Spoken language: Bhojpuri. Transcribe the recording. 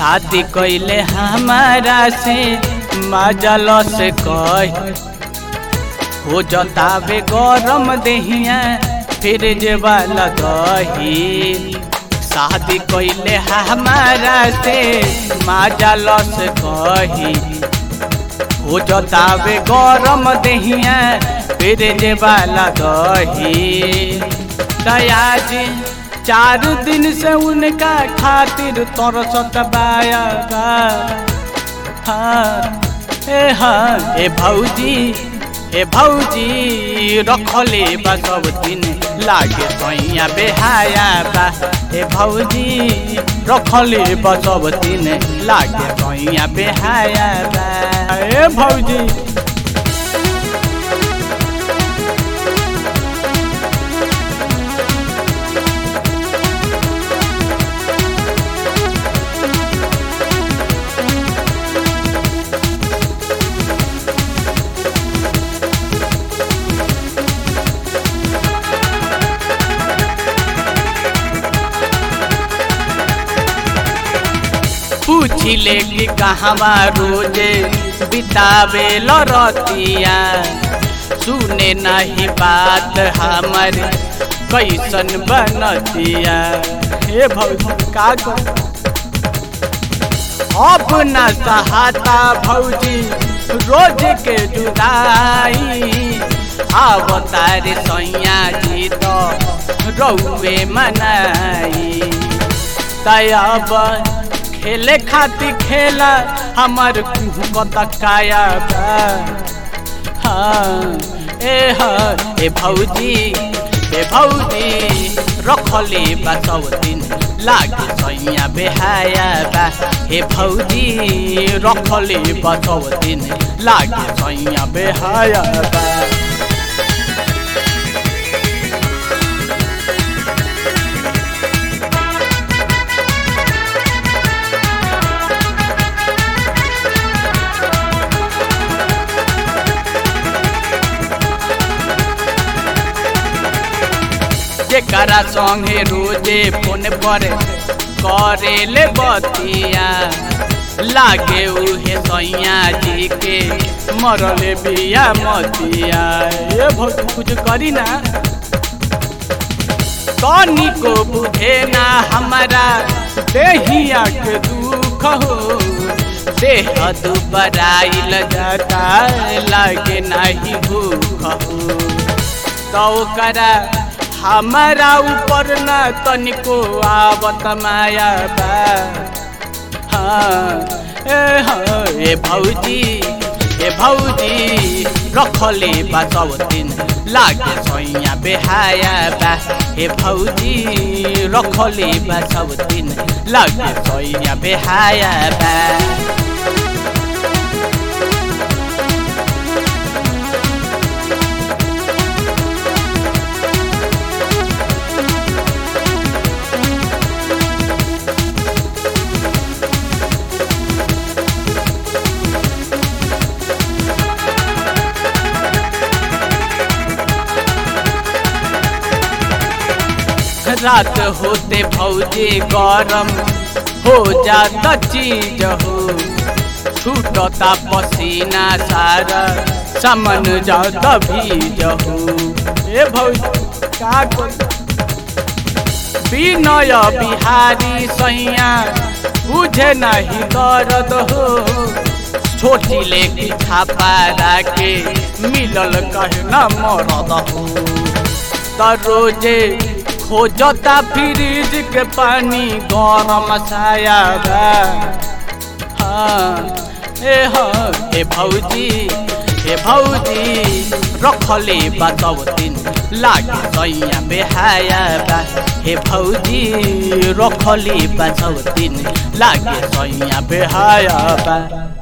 शादी कैले हमारा से मजल से कही हो जतावे गरम देहिया फिर वाला दही शादी कैले हमारा से मजल से कही हो जतावे गरम देहिया फिर वाला दही दयाजी चार दिन से उनका खातिर तोर सतबाया हाँ ए हाँ ए भौजी ए भौजी रखले बा सब दिन लागे सैया बेहाया बा ए भौजी रखले बा सब दिन लागे सैया बेहाया बा ए भौजी पूछिले कि कहवा रोजे बितावे लरतिया सुने नहीं बात हमर कैसन बनतिया हे भौजी का अब न सहाता भौजी रोज के जुदाई आवतारे सैया जी तो रौवे मनाई तब खेले खातिर खेला हमार कतकाया हाँ ए हाँ ए भौजी ए भौजी रखले बा सब दिन लागे सैया बेहाया बा हे भौजी रखले बा सब दिन लागे सैया बेहाया बा जेकरा संगे रोजे फोन पर करे ले बतिया लागे उहे सैया जी के मरले बिया मतिया ये बहुत कुछ करी ना कनी को बुझे ना हमारा देहिया के दुख हो देह दुबराइल जाता लागे नहीं भूख हो तो करा हमारा ऊपर न तनिको आवत माया बा हाँ ए हाँ ए भौजी ए भौजी रखले बा सब दिन लागे सैया बेहाया बा ए भौजी रखले बा सब दिन लागे सैया बेहाया बा रात होते भौजी गरम हो जाता चीज हो छूटता पसीना सारा समन जाता भीज हो ए भौजी का विनय बिहारी सैया बुझे नहीं दर्द हो छोटी लेके छापा के मिलल कहे न मरद हो त रोजे खोजता फ्रिज के पानी गरम छाया बा हाँ ए हाँ ए भौजी ए भौजी रखले बा सब दिन लागे सैया बेहाया बा हे भौजी रखले बा सब दिन लागे सैया बेहाया बा